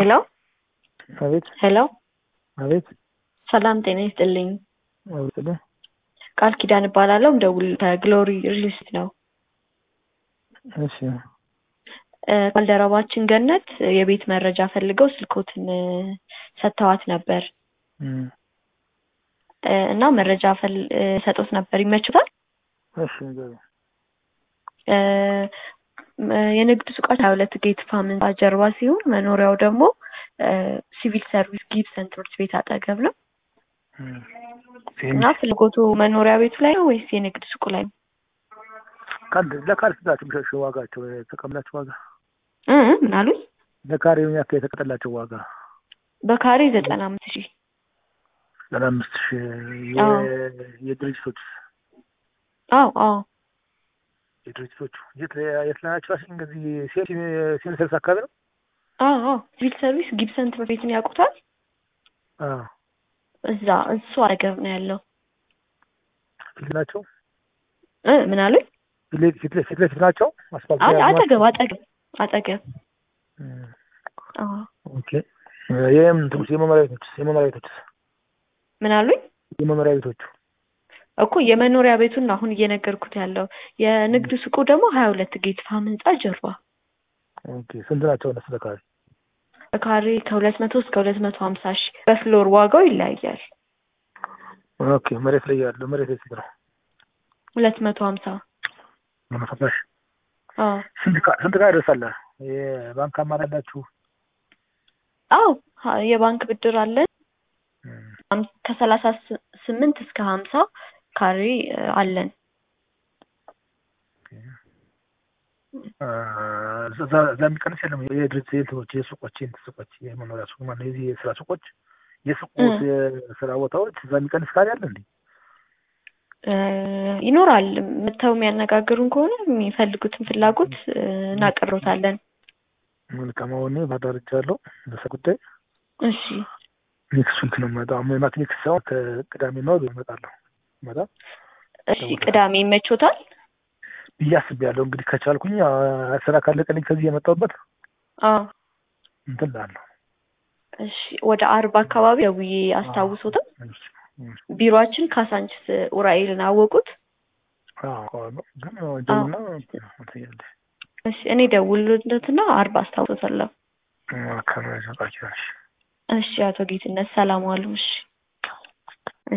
ሄሎ አቤት ሄሎ አቤት ሰላም ጤና ይስጥልኝ። አውጥለ ቃል ኪዳን እባላለሁ። ደውል ከግሎሪ ሪልስት ነው። እሺ እ ባልደረባችን ገነት የቤት መረጃ ፈልገው ስልኮትን እ ሰጥተዋት ነበር እም፣ እ እና መረጃ ፈል እ ሰጦት ነበር። ይመችታል? እሺ ንገረኝ። እ ም- የንግድ ሱቃችን ሀያ ሁለት ጌት ፋም ህንፃ ጀርባ ሲሆን መኖሪያው ደግሞ እ ሲቪል ሰርቪስ ጊብሰን ትምህርት ቤት አጠገብ ነው እም፣ እና ፍላጎቱ መኖሪያ ቤቱ ላይ ነው ወይስ የንግድ ሱቁ ላይ ነው? ካል ለካሬ ስንት ናቸው የሚሸሸው ዋጋቸው የተቀመላቸው ዋጋ እ እ ምን አሉኝ? ለካሬ ምን ያክል የተቀጠላቸው ዋጋ በካሬ ዘጠና አምስት ሺህ ዘጠና አምስት ሺህ አዎ። የ- የድርጅቶች አዎ አዎ የድርጅቶቹ የት ላይ- የት ላይ ናቸው? እሺ እንግዲህ ሴት ሴት ሰርስ አካባቢ ነው። አዎ አዎ ሲቪል ሰርቪስ ጊብሰን ትምህርት ቤትን ያውቁታል? አዎ እዛ እሱ አጠገብ ነው ያለው። ፊት ናቸው። እ ምን አሉኝ? ፊት ለፊት ፊት ለፊት ለፊት ናቸው። አስፋልት አይ ላይ ያሉ አጠገብ ናቸው? አጠገብ አጠገብ እም፣ አዎ ኦኬ ይህም ትንሽ የመኖሪያ ቤቶች የመኖሪያ ቤቶች ምን አሉኝ? የመኖሪያ ቤቶቹ እኮ የመኖሪያ ቤቱን ነው አሁን እየነገርኩት ያለው። የንግድ ሱቁ ደግሞ ሀያ ሁለት ጌት ፋም ህንፃ ጀርባ ኦኬ ስንት ናቸው እነሱ ለካሬ? በካሬ ከሁለት መቶ እስከ ሁለት መቶ ሀምሳ ሺህ በፍሎር ዋጋው ይለያያል። ኦኬ መሬት ላይ ያለው መሬት ላይ ስንት ነው? ሁለት መቶ ሀምሳ ለመፈተሽ አዎ ስንት ጋ ስንት ጋር ይደርሳል? የባንክ አማራጭ አላችሁ? አዎ ሀ- የባንክ ብድር አለን እም፣ አም- ከሰላሳ ስ- ስምንት እስከ ሀምሳ ካሬ እ አለን። አ፣ እዛ እዛ የሚቀንስ የለም። የድርጅት የእንትኖች የሱቆች የእንትን ሱቆች የመኖሪያ ሱቅ ማለት የዚህ የስራ ሱቆች የሱቆች እ። የስራ ቦታዎች እዛ የሚቀንስ ካለ አለ እንዴ? እ ይኖራል መጥተው የሚያነጋግሩን ከሆነ የሚፈልጉትን ፍላጎት እ እናቀርቦታለን። መልካም አሁን ባዳርቻለሁ በሰ ጉዳይ እሺ ኔክስት ዊክ ነው የምመጣው። ማለት ኔክስት ሳይሆን ከቅዳሜ ነው እመጣለሁ። እመጣ እሺ ቅዳሜ ይመቾታል? ብዬ አስቤያለሁ። እንግዲህ ከቻልኩኝ አ፣ ስራ ካለቀልኝ ከዚህ የመጣሁበት አዎ እንትን ላለሁ እሺ ወደ አርባ አካባቢ ደውዬ አስታውሶትም ቢሮአችን ካሳንችስ ኡራኤልን አወቁት? ግን ደውልና እንትን እያለ እሺ እኔ ደውልለትና አርባ አስታውሶታለሁ። አካባቢ ቃ እሺ አቶ ጌትነት ሰላም ዋሉ። እሺ